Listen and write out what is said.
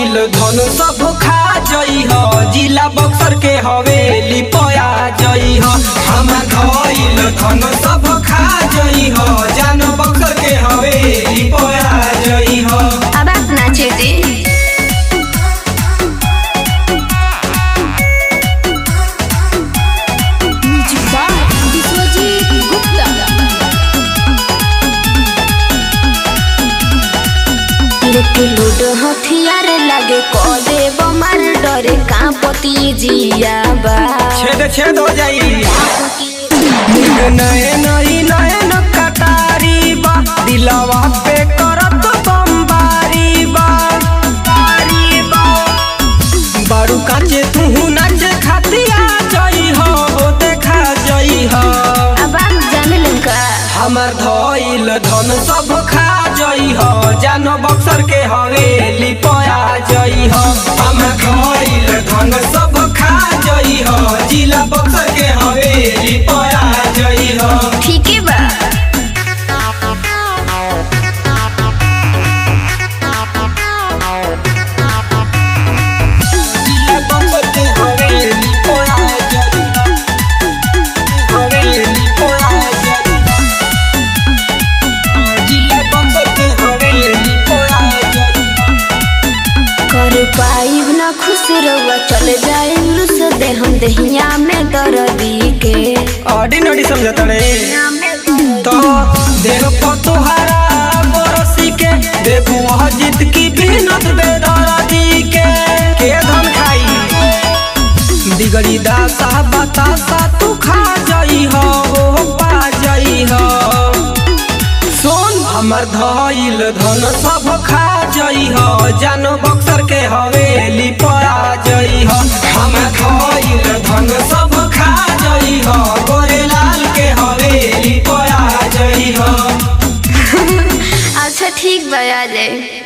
धइल धन सब खा जई ह जिला बक्सर के हवेली पया जई ह हमर धइल धन सब खा जई ह जान बक्सर के हवेली पया जई ह अब आप नाचे दे विश्वजीत गुप्ता लेके लूडो हथियार लागे को देव मार डरे कांपति जिया बा छेद छेद हो जाई मुंड नयन ई नयन कटारी बा दिलवा पे करत बमबारी बा बारी बा बारू काचे तू नाच खातिया जई हो हो देखा जई हो अब आप जान लंका हमर धइल धन सब खा जई हो जानो बक्सर के हवेली पया जई हो हमर धइल धन सब खा जई हो जिला बक्सर के हवेली पया जई हो ठीक है बा जिला बक्सर के हवेली पया जई हो हवेली पया जई हो जिला बक्सर के हवेली पया जई हो कर पाइब ना खुश रहुआ चल जाए लुस दे हम दहिया में दर्दी के ऑर्डिनरी समझता रे तो देह पर तोहरा बरसी के देखू वह जीत की बिनत बेदरादी के के धन खाई दिगड़ी दासा बतासा तू खा जाई हो हो पा जाई हो सोन हमर धइल धन सब खा जई हो जानो बक्सर के हवेली पया जई हो हमर धइल धन सब खा जई हो गोरेलाल के हवेली पया जई हो अच्छा ठीक बा आ जाए